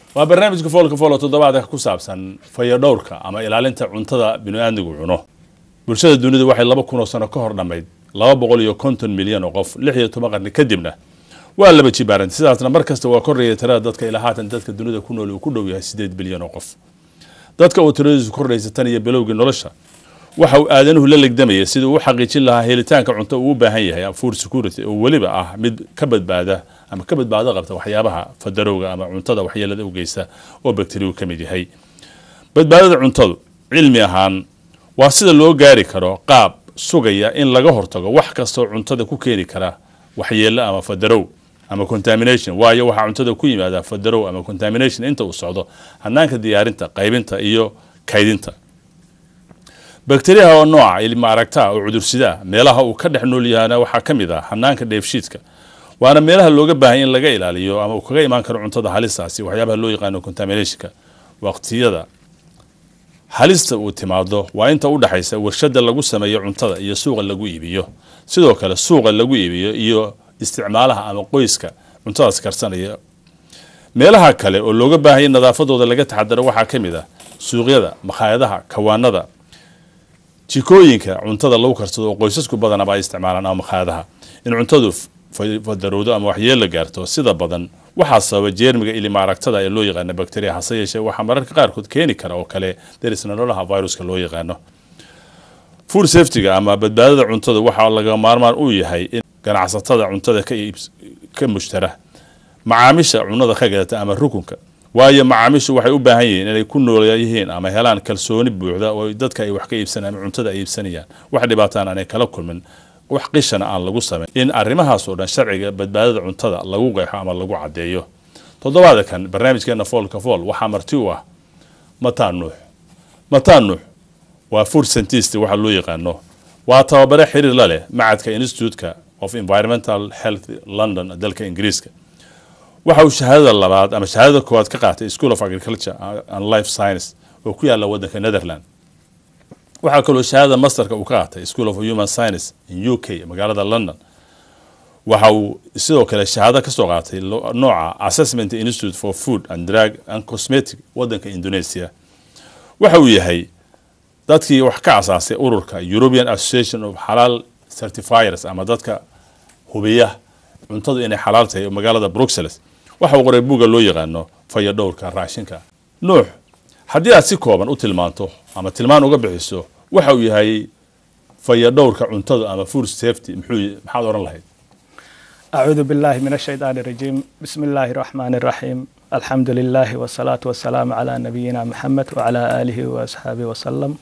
waa barnaamijka foolka foolo toddobaadka ku saabsan fayadhowrka ama ilaalinta cuntada binu-aadmigu cuno bulshada dunidu waxay laba kun oo sano ka hor dhammayd laba boqol iyo konton milyan oo qof lix iyo toban qarni kadibna waa laba jibaarantay sidaasna mar kasta waa korreeya tirada dadka ilaa haatan dadka dunida ku nool uu ku dhow yahay sideed bilyan oo qof dadka uu tiradiisu kordhaysa tan iyo bilowgii nolosha waxa uu aadanuhu la legdamaya sidii uu u xaqiijin lahaa helitaanka cunto uu u baahan yahay food security oo weliba ah mid ka badbaada ama ka badbaado qabta waxyaabaha fadarowga ama cuntada waxyeelada u geysta oo bakteriyu ka mid yahay badbaadada cuntadu cilmi ahaan waa sida loo gaari karo qaab sugaya in laga hortago wax kastoo cuntada ku keeni kara waxyeelo ama fadarow ama contamination waayo waxaa cuntada ku yimaada fadarow ama contamination inta uu socdo hanaanka diyaarinta qaybinta iyo kaydinta bakteriyaha oo nooca ilma aragtaa oo cudursidaa meelaha uu ka dhex nool yahana waxaa ka mid ah hanaanka dheefshiidka waana meelaha looga baahanya in laga ilaaliyo ama uu kaga imaan karo cuntada halistaasi waxyaabaha loo yaqaano contaminationka waqtiyada halista uu timaado waa inta u dhexaysa warshada lagu sameeyo cuntada iyo suuqa lagu iibiyo sidoo kale suuqa lagu iibiyo iyo isticmaalaha ama qoyska cuntadaas karsanaya meelaha kale oo looga baahanya in nadaafadooda laga taxadaro waxaa ka mid ah suuqyada makhaayadaha kawaanada jikooyinka cuntada lagu karsado oo qoysasku badanaba ay isticmaalaan ama makhaayadaha in cuntadu fadarowdo ama waxyeella gaarto sida badan waxaa sababa jeermiga ilima aragtada ee loo yaqaano bacteria hase yeeshee waxaa mararka qaarkood keeni kara oo kale derisna noolaha viruska loo yaqaano food safetyga ama badbaadada cuntada waxaa laga maarmaan u yahay in ganacsatada cuntada ka mushtara macaamiisha cunada ka gadata ama rukunka waayo macaamiishu waxay u baahan yihiin inay ku nool yihiin ama helaan kalsooni buuxda oo dadka ay wax ka iibsanayaan ama cuntada ay iibsanayaan wax dhibaataan aanay kala kulmin wax qishana aan lagu samayn in arrimahaas oo dhan sharciga badbaadada cuntada lagu qeexo ama lagu caddeeyo toddobaada kan barnaamijkeena foolka fool waxaa marti u ah mataan nuux mataan nuux waa food scientist waxa loo yaqaano waa tababare xiriir la leh macadka institute-ka of environmental health london dalka ingiriiska waxa uu shahaadada labaad ama shahaadada koowaad ka qaatay school of agriculture and life science oo ku yaala wadanka netherland waxaa kaloo shahaadada masterka uu ka qaatay school of human science in u k magaalada london waxa uu sidoo kale shahaado kasoo qaatay nooca assessment institute for food and drug and cosmetic wadanka indonesia waxa uu yahay dadkii wax ka asaasay ururka european association of xalaal certifiers ama dadka hubiya cuntadu inay xalaal tahay magaalada bruxelles waxa uu qoray buugga loo yaqaano fayadhowrka raashinka nuux haddii aad si kooban u tilmaanto ama tilmaan uga bixiso waxa uu yahay fayadhowrka cuntadu ama food safety muxuu maxaad oran lahayd أعوذ بالله من الشيطان الرجيم بسم الله الرحمن الرحيم الحمد لله والصلاة والسلام على نبينا محمد وعلى آله وأصحابه وسلم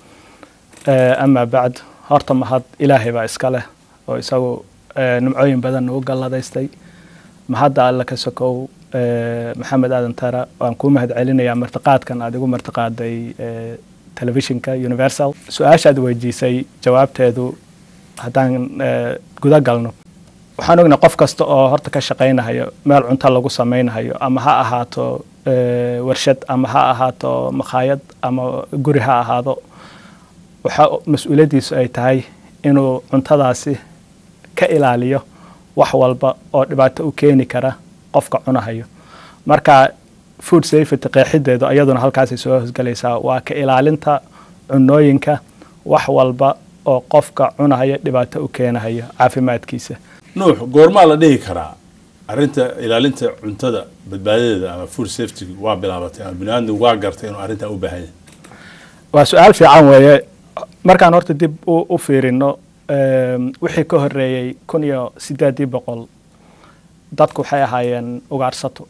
أما بعد horta mahad ilaahay baa iska leh oo isagu nimcooyin badan nagu galladaystay mahadda alle ka sokow maxamed aadan tara waan kuu mahad celinayaa martiqaadkan aad igu martiqaaday telefishinka universal su-aashaad weydiisay jawaabteedu haddaan guda galno waxaan ognay qof kasta oo horta ka shaqaynahayo meel cunto lagu samaynahayo ama ha ahaato warshad ama ha ahaato makhaayad ama guri ha ahaado waxa mas-uuliyaddiisu ay tahay inuu cuntadaasi ka ilaaliyo wax walba oo dhibaato u keeni kara qofka cunahayo marka food safety qeexideedu iyaduna halkaasay soo hosgelaysaa waa ka ilaalinta cunooyinka wax walba oo qofka cunahayo dhibaato u keenahayo caafimaadkiisa nuux goormaa la dhihi karaa arrinta ilaalinta cuntada badbaadadeeda ama food safety waa bilaabatay ama biniaadmigu waa gartay inuu arrintaa u baahan yahay waa su-aal fiican weeye markaan horta dib u fiirino wixii ka horeeyey kun iyo sideedii boqol dadku waxay ahaayeen ugaarsato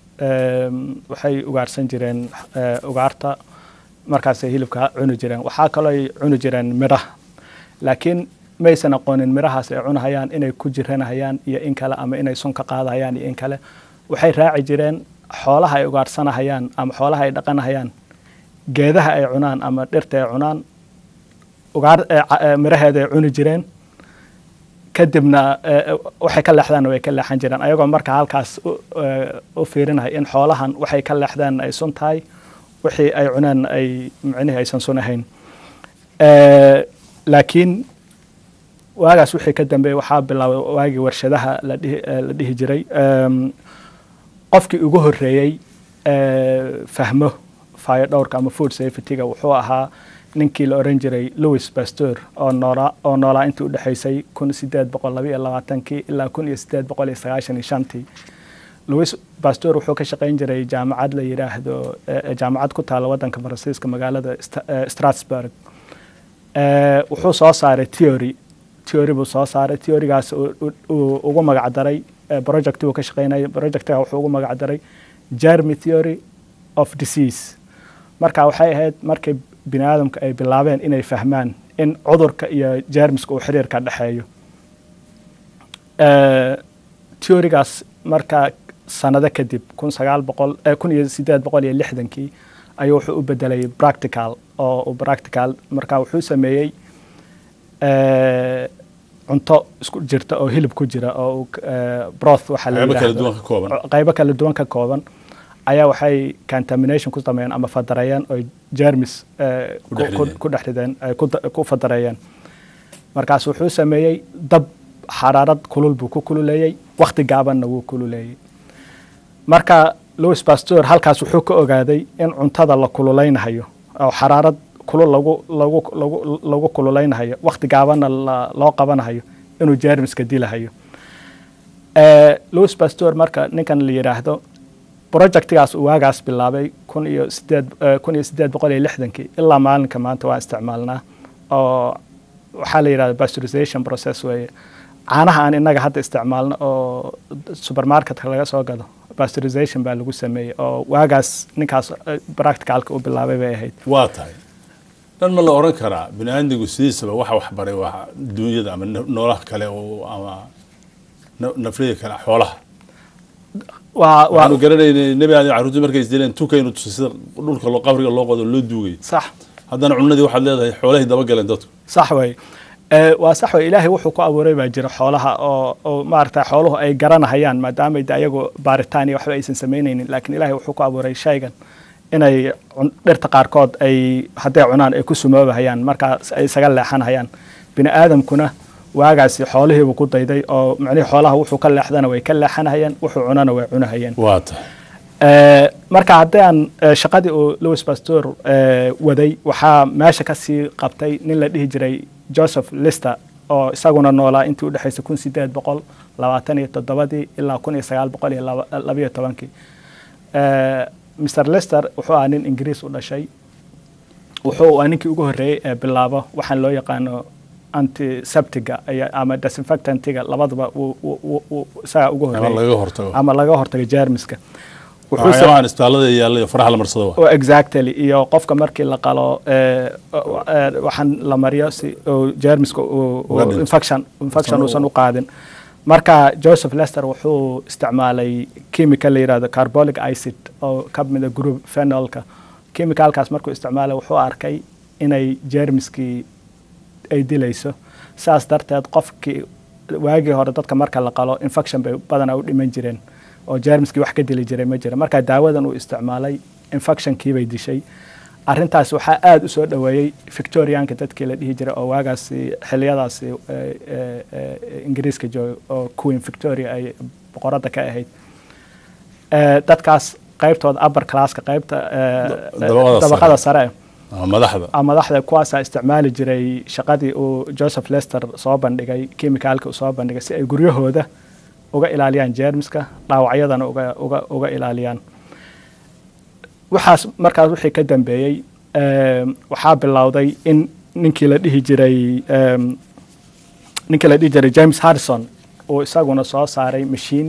waxay ugaarsan jireen ugaarta markaasay hilibka cuni jireen waxaa kaloo ay cuni jireen midhaha laakiin maysan aqoonin midhahaas ay cunahayaan inay ku jiranahayaan iyo in kale ama inay sun ka qaadahayaan iyo in kale waxay raaci jireen xoolaha ay ugaarsanahayaan ama xoolaha ay dhaqanahayaan geedaha ay cunaan ama dhirta ay cunaan ugaar midhaheeda ay cuni jireen kadibna waxay ka leexdaan way ka leexan jireen ayagoo marka halkaas u fiirinaya in xoolahan waxay ka leexdaan ay sun tahay wixii ay cunaan ay micnihii aysan sun ahayn laakiin waagaas wixii ka dambeeyey waxaa bilaabay waagii warshadaha la dhihi jiray qofkii ugu horreeyey eh, fahmo fire dhowrka ama food safety-ga wuxuu ahaa ninkii la oran jiray louis pasteur oo noolaa oo noolaa intii udhexaysay kun sideed boqol laba iyo labaatankii ilaa kun iyo sideed boqol iyo sagaashan iyo shantii louis pasteur wuxuu ka shaqayn jiray jaamacad la yidhaahdo eh, jaamacad ku taala wadanka faransiiska magaalada Sta- eh, strasbourg Eh, wuxuu soo saaray theory theory buu soo saaray theorygaas uu- uu- uu ugu magac daray eh, project uu ka shaqaynayay projectga wuxuu ugu magac daray germy theory of disease marka waxay ahayd markay bini aadamka ay bilaabeen inay fahmaan in cudurka iyo jeermiska uu xiriir ka dhexeeyo Eh, theorygaas marka sanado kadib kun sagaal boqol eh, kun iyo sideed boqol iyo lixdankii ayuu wuxuu u bedelay practical oo uu practical marka wuxuu sameeyey eh, cunto isku jirta oo hilib ku jira oo uu, eh, broth waxaa la qaybo kala yidhaahdo. duwan ka kooban qaybo kala duwan ka kooban ayaa waxay contamination ku sameeyeen ama fadareeyeen oo germis eh, Ku ku- dhex ku- rideen. ku dhex rideen ay ku da- ku fadareeyeen markaas wuxuu sameeyey dab xaraarad kulul buu ku kululeeyey wakhti gaabanna wuu kululeeyey marka louis pasteur halkaas wuxuu ka ogaaday in cuntada la kululeynayo oo xaraarad kulul lagu lagu lagu lagu kululeynayo wakhti gaabanna la- loo qabanayo inuu jeermiska dilahayo Eh, louis pasteur marka ninkan la yidhaahdo projectgaas uu waagaas bilaabay kun iyo sideed eh, kun iyo sideed boqol iyo lixdankii ilaa maalinka maanta waan isticmaalnaa oo waxaa la yidhahda pasteurization process weeye caanaha aan innaga hadda isticmaalno oo supermarketka laga soo gado pasteurization baa lagu sameeyey oo waagaas ninkaas eh, practicalka uu bilaabay bay ahayd waa tahay dhan ma la oran karaa bini aadmigu sidiisaba waxa wax baray waa duunyada ama no- noolaha kale oo ama na- naflida kale xoolaha waa waa waxaanu garanaynay nebi aadam carruurtii markay isdileen tukaynu tusay sida dhulka loo qabriga loo qodo loo duugay sax haddana cunadii waxaad leedahay xoolahay dabagaleen dadku sax wey Eh, waa sax wey ilaahay wuxuu ku abuuray baa jira xoolaha oo oo maaragta xooluhu ay garanahayaan maadaama de ayagu baaritaan iyo waxba aysan samaynaynin laakiin ilaahay wuxuu ku abuuray shaygan inay cun- dhirta qaarkood ay hadday cunaan ay ku sumoobahayaan markaas ay isaga leexanahayaan bini aadamkuna waagaasi xoolihiibuu ku dayday oo macnihii xoolaha wuxuu ka leexdana way ka leexanahayaan wuxuu cunana way cunahayeen waa tahay Eh, marka haddaan eh, shaqadii uu louis pasteur eh, waday waxaa meesha ka sii qabtay nin la dhihi jiray joseph lister oo isaguna noolaa intii u dhexaysay kun sideed boqol labaatan iyo toddobadii ilaa kun iyo sagaal boqol iyo laba- labayo tobankii Eh, mr lister wuxuu ahaa nin ingiriis u dhashay wuxuu waa ninkii ugu horreeyey ee bilaabo waxaan loo yaqaano antiseptiga iyo- ama disinfectantiga labaduba wuu- wuu- wuu- wuu isagaa ugu ama horreeyey laga hortago ama laga hortago jeermiska Wuxuu sa- waxyaabahan isbitaallada yaalla iyo faraha la marsado wa oo exactly iyo qofka markii la qalo eh, eh, waxaan la mariyo si uu jeermiska uu- Uga uu dhinto. infection infection Uusan u- uusan u qaadin marka joseph lester wuxuu isticmaalay chemical la yidhahdo carbolic acid oo ka mida group phenolka chemicalkaas markuu isticmaalay wuxuu arkay inay jeermiskii ay dilayso saas darteed qofkii waagii hore dadka marka la qalo infection bay badanaa u dhiman jireen oo jeermiskii wax ka dili jiray ma jira marka daawadan uu isticmaalay infectionkii bay dishay arrintaas waxaa aada u soo dhoweeyey victorianka dadkii la dhihi jiray oo waagaasi xiliyadaasi eh, eh, eh, ingiriiska joogay oo queen victoria ay boqoradda ka ahayd Eh, dadkaas qaybtooda upper classka qaybta eh, Dabaqada sare. dabaqada sare ama madaxda ah, madaxda kuwaasaa isticmaali jiray shaqadii uu joseph lester soo bandhigay chemicalka uu soo bandhigay si ay guryahooda uga ilaaliyaan jeermiska dhaawacyadana uga, uga, uga ilaaliyaan waxaas markaas wixii ka dambeeyey em, waxaa bilowday in ninkii la dhihi jiray em, ninkii la dhihi jiray james harrison uu isaguna soo saaray mashiin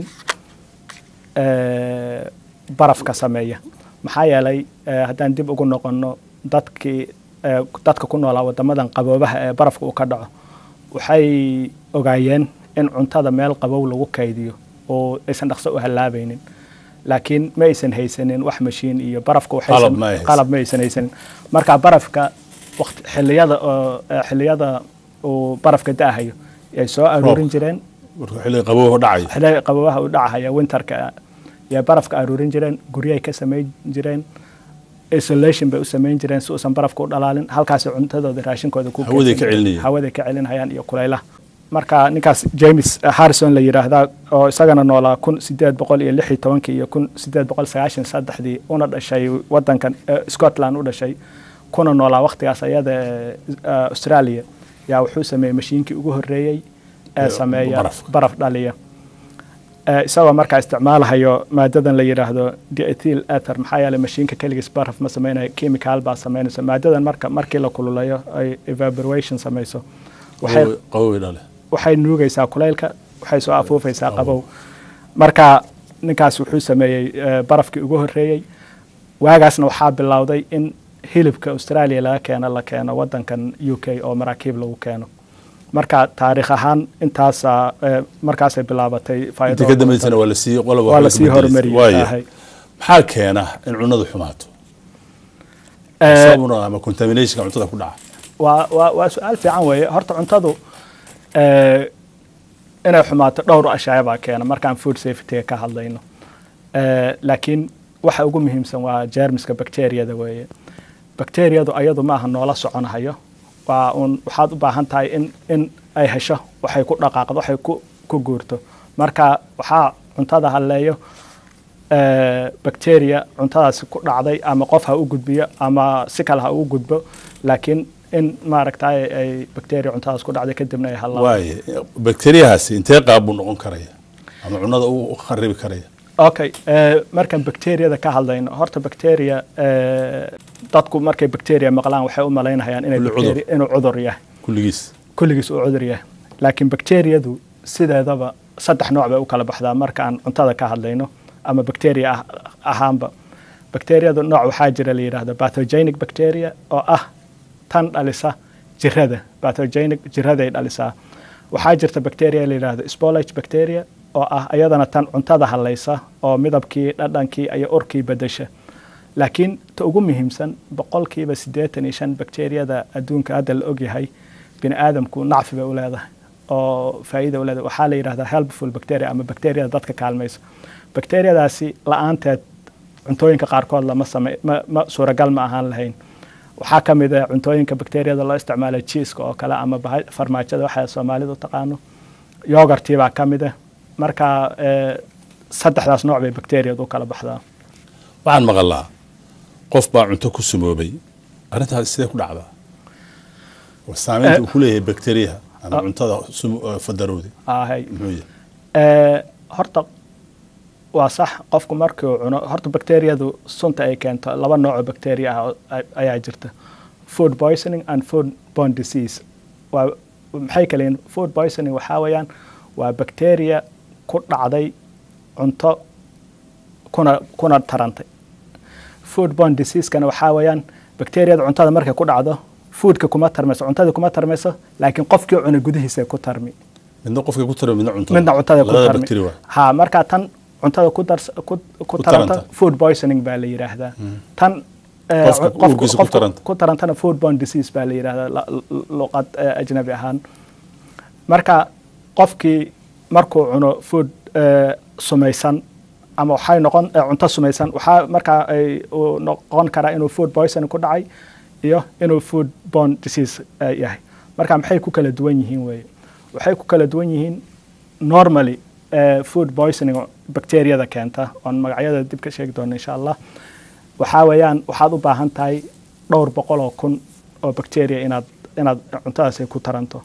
eh, barafka sameeya maxaa yeelay eh, haddaan dib ugu noqono dadkii eh, dadka ku noolaa wadamadan qaboobaha ee barafka uu ka dhaco waxay ogaayeen in cuntada meel qabow lagu kaydiyo oo aysan dhaqso u hallaabaynin laakiin ma aysan haysanin wax mashiin iyo barafka waxaysan- Qalab ma ay haysan. qalab ma aysan haysanin marka barafka waqti xilliyada oo eh, xilliyada uu barafka da'ahayo ay soo aruurin Roobka. jireen markuu xilliga qabowga dhacay xilliga qabowaha u dhacaya winterka yay barafka aruurin jireen guryahay ka samayn jireen isolation bay u samayn jireen si uusan barafka u dhalaalin halkaas cuntadooda raashinkooda ku Hawaday keydsan ka jireen. celinayeen. hawaday ka celinayaan iyo kulaylaha marka ninkaas james harrison la yidhaahdaa oo isagana noolaa kun sideed boqol iyo lix iyo tobankii iyo kun sideed boqol sagaashan saddexdii una dhashay wadankan scotland u dhashay kuna noolaa waqtigaas ayada australia yaa wuxuu sameeyey mashiinkii ugu horeeyey ee sameeya baraf dhaliya isagoo markaa isticmaalahayo maadadan la yidhaahdo diethyl ether maxaa yeelay mashiinka keligiis baraf ma sameynayo chemical baa sameynayso maadadan marka markii la kululayo ay evaporation samayso waxay nuugaysaa kulaylka waxay soo afuufaysaa qabow marka ninkaas wuxuu sameeyey barafkii ugu horeeyey waagaasna waxaa bilowday in hilibka australia laga keeno la keeno wadankan u k oo maraakiib lagu keeno marka taariikh ahaan intaasa markaasay bilaabatay waa lasii horumariyey maxaa keena in cunadu xumaato ama contaminationka cuntada ku dhaca waa waa waa su-aal fiican weeye horta cuntadu inay xumaato dhowr ashaya baa keena markaan food safetyga ka hadlayno laakiin waxa ugu muhiimsan waa jermiska bacteriyada weeye bacteriyadu ayadu maaha noola soconahayo waa uun waxaad u baahan tahay in in ay hesho waxay ku dhaqaaqdo waxay ku ku guurto marka waxaa cuntada halleeyo bacteria cuntadaasi ku dhacday ama qof ha u gudbiyo ama si kale ha ugu gudbo laakiin in maaragtay ay bacteria cuntadaas ku dhacday kadibna ay hallaan waaye bacteriyahaasi intee qaab buu noqon karaya ama cunada u kharibi karaya okay markaan bacteriyada ka hadlayno horta bacteria dadku markay bacteria maqlaan waxay u malaynayaan inay inuu cudur yahay kulligiis kulligiis uu cudur yahay laakiin bacteriyadu sideedaba saddex nooc bay u kala baxdaa markaan cuntada ka hadlayno ama bacteria ahaanba bacteriyadu nooc waxaa jira la yidhaahdo pathogenic bacteria oo ah tan dhalisa jirada pathogenic jiraday dhalisaa waxaa jirta bacteria la yidhaahdo spolage bacteria oo ah iyadana tan cuntada hallaysa oo midabkii dhadhankii iyo urkii bedesha laakiin ta ugu muhiimsan boqolkiiba siddeetan iyo shan bacteriyada adduunka hadda la ogyahay bini aadamku nacfi bay u leedahay oo faa'iida u leedahay waxaa la yidhahdaa helpful bacteria ama bacteriyada dadka kaalmaysa bacteriyadaasi la-aanteed cuntooyinka qaarkood lama same ma, ma suuragal ma ahaan lahayn waxaa ka mid ah cuntooyinka bacteriyada loo isticmaala jiiska oo kale ama farmaajada waxa soomaalidu taqaano yogartii baa ka mid ah marka saddexdaas nooc bay bacteriyadu u kala baxdaa waxaan maqalaa qof baa cunto ku sumoobay arrintaas sidee ku dhacdaa saamaynta uu ku leeyahay bacteriyaha ama cuntada fadarowdi ahay muxuu yahay horta waa sax qofku markii uu cuno horta bacteriyadu sunta ay keento laba nooc oo bacteria ah ayaa jirta food poisoning and food borne disease waa maxay kale yihiin food poisoning waxaa weeyaan waa bacteria ku dhacday cunto kuna kuna tarantay food borne diseasekana waxaa weeyaan bacteriyada cuntada markay ku dhacdo foodka kuma tarmayso cuntada kuma tarmayso laakiin qofkii cuna gudihiisa ku tarmi midna qofka ku tarmi midna cuntada midna cuntada ku labada tarmi bacteria waa ha marka tan cuntada ku dar ku, ku Ku taranta taranta. food poisoning baa la yidhaahdaa tan eh, Qofka qofku- uurkiisa ku qofku taranta. ku tarantana food borne disease baa la yidhaahdaa la- lu- luqad eh, ajnabi ahaan marka qofkii markuu cuno food eh, sumaysan ama waxay noqon eh, cunto sumaysan waxaa markaa ay uu noqon karaa inuu food poisoning ku dhacay iyo inuu food borne disease eh, yahay marka maxay ku kala duwan yihiin weye waxay ku kala duwan yihiin normally eh, food poisoning oo bacteriyada keenta oon magacyada dib ka sheegi doono insha allah waxaa weeyaan waxaad u baahan tahay dhowr boqol oo kun oo bacteria inaad inaad cuntadaasi ku taranto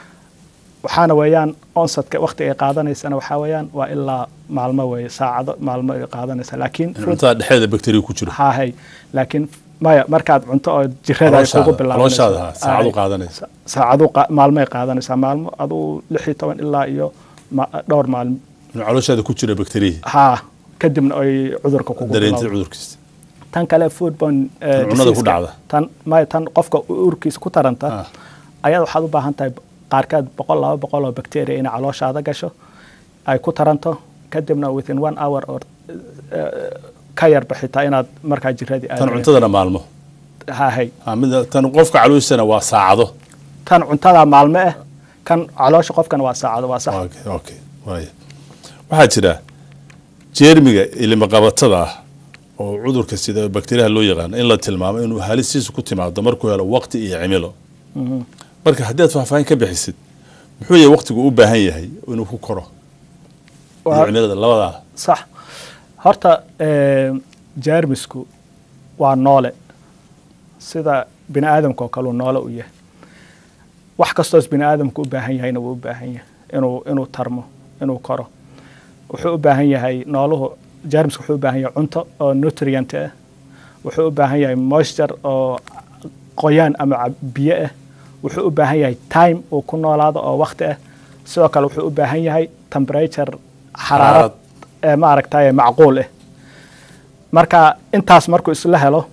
waxaana weeyaan onsadka waqti ay qaadanaysana waxaa weeyaan waa ilaa maalmo weeye saacado maalmo ay qaadanaysa laakiin in cuntada dhexdeeda bacteria ku jiro hahay laakiin maya markaad cunto oo jirada ay kugu Calooshaada- calooshaada ha, saacadu Hahay. qaadanaysa saacadu qa- maalmoay qaadanaysaa maalmo aduu lix iyo toban ilaa iyo ma- dhowr maalmo inuu calooshaada ku jira bacteriya haa kadibna ay cudurka kugu dareentay bilowdo. cudurkiisa tan kale foodborne eh, Tan cunnada ku disease-ka, dhacda. tan maya tan qofka uurkiisa ku taranta Ah. ayaad waxaad u baahan tahay qaarkeed boqol laba boqol oo bacteria inay calooshaada gasho ay ku taranto kadibna within one hour or eh, ka yarba xitaa inaad markaa jiradii tan aadayo. cuntadana maalmo hahay Ha, mida tan qofka calooshiisana waa saacado tan cuntada maalmo ah kan caloosha qofkana waa saacado waa sax Okay, okay, waaya. waxaa jira jeermiga ilimaqabatada ah oo cudurka sida bakteriyaha loo yaqaano in la tilmaamo inuu halistiisu ku timaado markuu helo waqti iyo cimilo marka haddii aad faahfaahin ka bixisid muxuu yahay waqtigu u baahan yahay inuu ku koro iyo Waa- cimilada labadaa sax horta eh, jeermisku waa noole sida bini aadamka oo kale uu noole u yahay wax kastoos bini aadamku u baahan yahayna wuu u baahan yahay inuu inuu tarmo inuu koro wuxuu u baahan yahay nooluhu jeermisku wuxuu u baahan yahay cunto oo nutrient ah wuxuu u baahan yahay moisture oo qoyaan ama cab- biyo ah wuxuu u baahan yahay time uu ku noolaado oo waqti ah sidoo kale wuxuu u baahan yahay temperature xaraarad Xaraarad. ee maaragtay macquul ah marka intaas markuu isla helo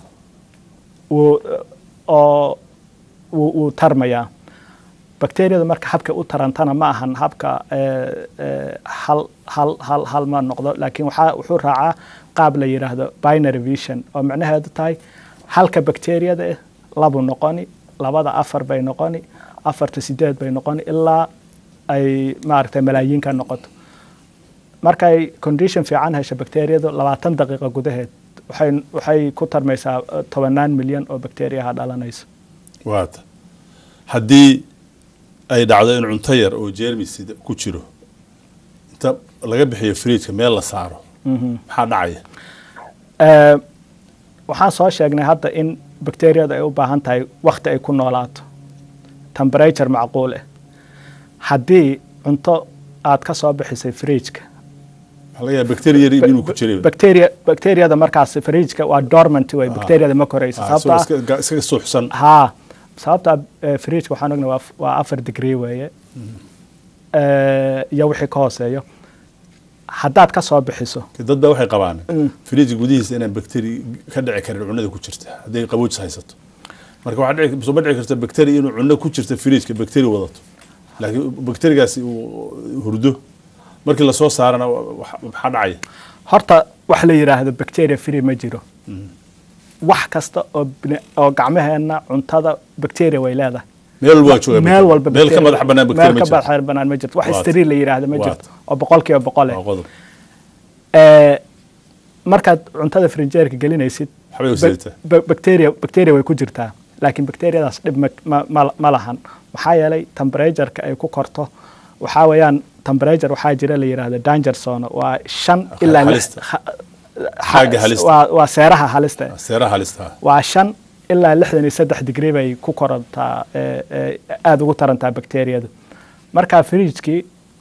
wuu oo wuu wuu tarmayaa bakteeriyadu marka habka u tarantana ma ahan habka eh, eh, hal hal hal hal ma noqdo laakiin waxaa wuxuu raacaa qaab la yidhaahdo binary vision oo macnaheedu tahay halka bakteeriyada ah labu noqoni labada afar bay noqoni afarta sideed bay noqoni ilaa ay maaragtay malaayiin ka noqoto markay condition fiican hesho bakteeriyadu labaatan daqiiqo gudaheed waxay waxay ku tarmaysaa eh, tobanaan milyan oo bakteeriyaha dhalanayso waata haddii ay dhacdo in cunto yar oo jeermis ku jiro inta laga bixiyo fridjka meel la saaro maxaa dhacaya Eh, waxaan soo sheegnay hadda in bakteeriyadu ay u baahan tahay wakti ay ku noolaato temperature macquul ah haddii cunto aad ka soo bixisay fridjka waxaa laga yaaba bacteria yar inuu ku jiray bacteria bacteriyada markaas fridjka waa dormant way bacteriyada ma korayso Ah, isagoo sababta iska- iskaga suuxsan haa sababta eh, fridjka waxaan ognay waa f- waa afar degree weeye Eh, iyo wixii ka hooseeyo haddaad ka soo bixiso dad baa waxay qabaan fridjka gudihiisa inaan bacteri ka dhici karin cunada ku jirta hadday qaboojis haysato marka waxaa dhici soo ma dhici karta bacteri inuu cunno ku jirta fridjka bacteri wadato laakiin bacterigaasi uu hurdo markii lasoo saarana wax- maxaa dhacaya horta wax la yidhaahdo bacteria free ma jiro wax kasta oo bini- oo gacmaheenna cuntada bacteria way leedahay meel walba waa jooga meel walba meel ka bacteria- madax bannaan bacteria meel ma ka jirto madax bannaan ma jirto wax Waata. steriil la yidhaahdo ma Waata. jirto oo boqolkiiba boqol waa eh qodob Eh, markaad cuntada frinjeerka gelinaysid Waxbay u ba- sidataa. ba- bacteria bacteria way ku jirtaa laakiin bacteriadaas dhib ma- ma- ma ma lahan maxaa yeelay temperatureka ay ku korto waxaa weeyaan temperature waxaa jira la yidhaahdo danger zone waa shan ilaa lix halista. ha- Xagga halista. waa waa seeraha halista seeraha halista waa shan ilaa lixdan iyo saddex digrii bay ku korantaa ee, ee, aada ugu tarantaa bakteriyadu marka fridjkii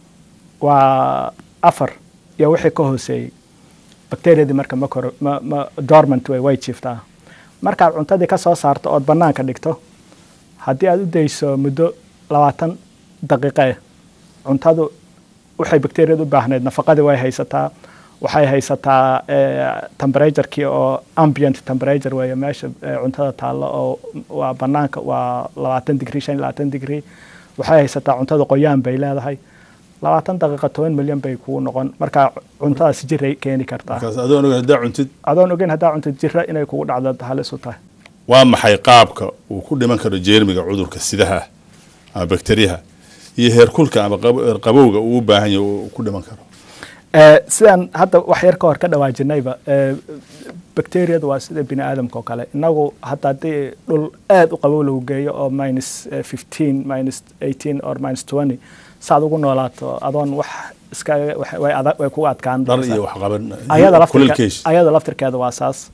waa afar iyo wixii ka hooseeyey bakteriyadii marka ma koro ma ma dormant way way jiiftaa markaad cuntadii ka soo saarto ood bannaanka dhigto haddii aad u dayso muddo labaatan daqiiqe cuntadu waxay bakteriyadu u baahneyd nafaqadii way haysataa waxay haysataa temperaturekii oo ambient temperature weeye meesha eh, cuntada taallo oo waa bannaanka waa labaatan digrii shan iyo labaatan digrii waxay haysataa cuntada qoyaan bay leedahay labaatan daqiiqa toban milyan bay kugu noqon marka cuntadaas jiray keeni kartaa markaas adoo oga haddaa cuntid adoon ogeyn haddaa cuntid jira inay kugu dhacdo halis u tahay waa maxay qaabka uu ku dhiman karo jeermiga cudurka sidaha ah ama bakteriyaha iyo heerkulka ama qab- qabowga uu u baahan yahay uu ku dhiman karo Eh, sidaan hadda wax yar ka hor ka dhawaajinayba eh, bakteriyadu waa sida bini aadamka oo kale inagu hadda haddii dhul aad u qabow lagu geeyo oo minus eh, 15 minus 18 or minus 20 saad ugu noolaato adoon wax iska wax- way adag- way kugu adkaan dhar doontaa. iyo wax qaban ayada laftirke- kulilkeesh ayada laftirkeeda waa saas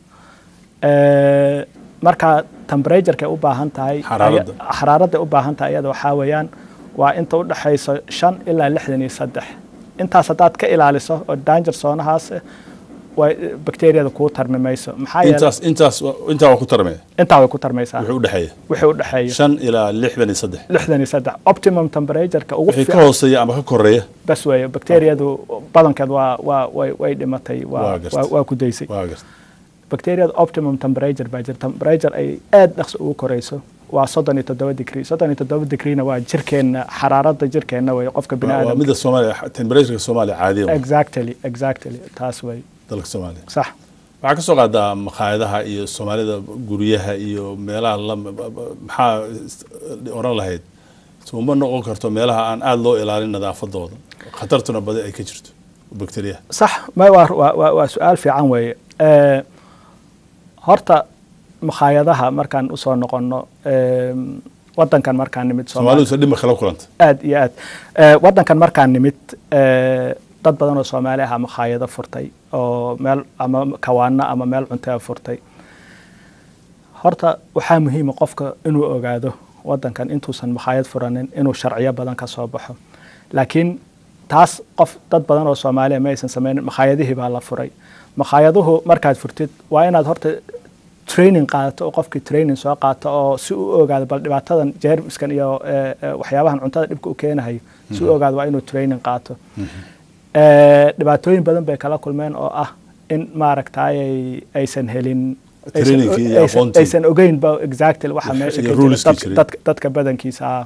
Eh, marka temperatureka u baahan tahay Xaraaradda. aya- xaraaradda u baahan tahay ayada waxaa weeyaan waa inta u dhexayso shan ilaa lixdan iyo saddex intaas haddaad ka ilaaliso oo danger zoonahaas eh, way bakteriyada kuu tarmi mayso maxaa yeelay intaas intaas intaa waa ku tarmaya intaa way ku tarmaysaa wuxuu u dhexeeya wixii u dhexeeya shan ilaa lixdan iyo saddex lixdan iyo saddex optimum temperatureka ugu wixii ka fiican hooseeya ama ka koreeya bas weeye bakteriyadu badankeed waa waa way way dhimatay Waa waa gartay. waa- waa ku daysay waa garta bakteriyada optimum temperature baa jirta temperature ay aad dhaqso ugu korayso waa soddon iyo toddoba degree soddon iyo toddoba degreena waa jirkeenna xaraaradda jirkeenna wey qofka bini waa waa aadamka midda soomaaliya temperatureka soomaaliya caadiya waa exactly exactly taas wey dalka soomaaliya sax waxaa ka soo qaadaa makhaayadaha iyo soomaalida guryaha iyo meelaha la maxaa oran lahayd uma noqon karto meelaha aan aada loo ilaalin nadaafadooda khatartuna badi ay ka jirto bakteriyaha sax ma waa waa waa- waa su-aal fiican weeye Eh, horta makhaayadaha markaan usoo noqonno em, wadankan markaan nimid soomaalidu se dhib ma kala kulanta aad iyo aad Eh, wadankan markaan nimid eh, dad badan oo soomaali ah makhaayado furtay oo meel ama kawaano ama meel cuntaa furtay horta waxaa muhiima qofka inuu ogaado wadankan intuusan makhaayad furanin inuu sharciyo badan ka soo baxo laakiin taas qof dad badan oo soomaaliya ma aysan sameynin makhaayadihii baa la furay makaayaduhu markaad furtid waa inaad horta training qaadato oo qofkii training soo qaato oo si u ogaado bal dhibaatadan jeermiskan iyo eh, eh, waxyaabahan cuntada dhibka u keenahayo si u ogaado waa inuu training qaato Eh, dhibaatooyin badan bay kala kulmeen oo ah in maaragtay aysan helin aysan- Trainingkii iyo aysan- aqoontii. aysan ogeyn ba exactly waxa Iyo- meesha iyo ka jira ruleski dadka- jiray. dadka- dadka badankiisa ah